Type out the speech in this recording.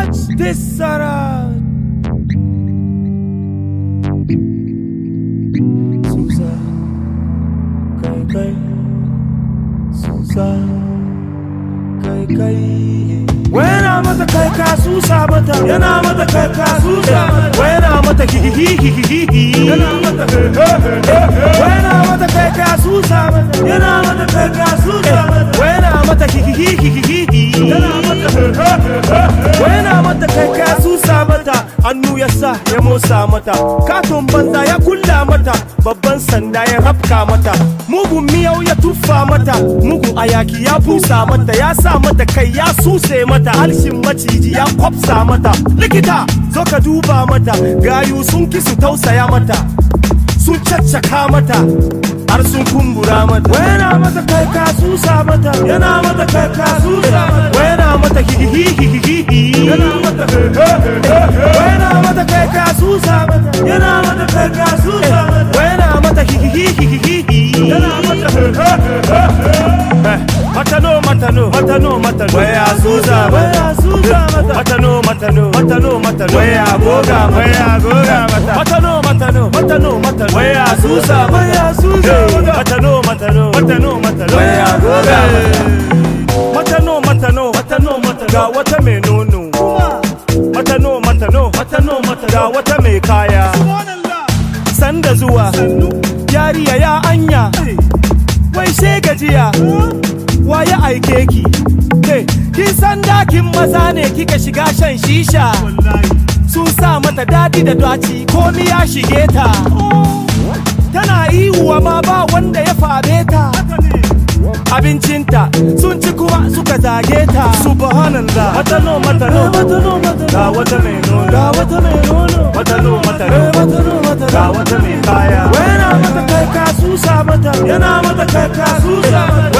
This Sarah. Susa. Kai kai. Susa. Kai kai. Wena mata kai ka susa mata yana mata kai ka susa mata wena mata hihihihihihi yana mata wena mata kai ka susa mata yana mata kai ka susa mata wena mata hihihihihihi yana mata wena mata kai ka susa mata hannu ya sa ya motsa mata katon banza ya kulla mata babban sanda ya rafka mata mugun miyau ya tuffa mata mugun ayaki ya busa mata ya sa mata kai ya suse mata halshin maciji ya kwafsa mata likita zo ka duba mata gayu sun ki su tausaya mata sun caccaka mata har sun kumbura mata wayana mata kai ka susa mata yana mata kai ka susa mata wayana mata hihihihihi yana mata wayana mata kai ka susa mata yana mata kai ka susa mata wayana mata hihihihihi yana mata matano matano matano matano waya susa waya susa mata matano matano matano matano waya goga waya goga mata matano matano matano matano waya susa waya susa matano matano matano matano waya goga matano matano matano matano ga wata mai nono matano matano matano matano ga wata mai kaya sanda zuwa yariya ya anya wai sai gajiya waye aike ki ke kin san dakin maza ne kika shiga shan shisha sun sa mata dadi da daci komi ya shige ta tana ihuwa ma ba wanda ya fabe ta abincinta sun ci kuma suka zage ta subhanallah matano matano ga wata mai nono ga wata mai nono matano matano ga wata mai kaya wena mata kai ka susa mata yana mata kai ka susa mata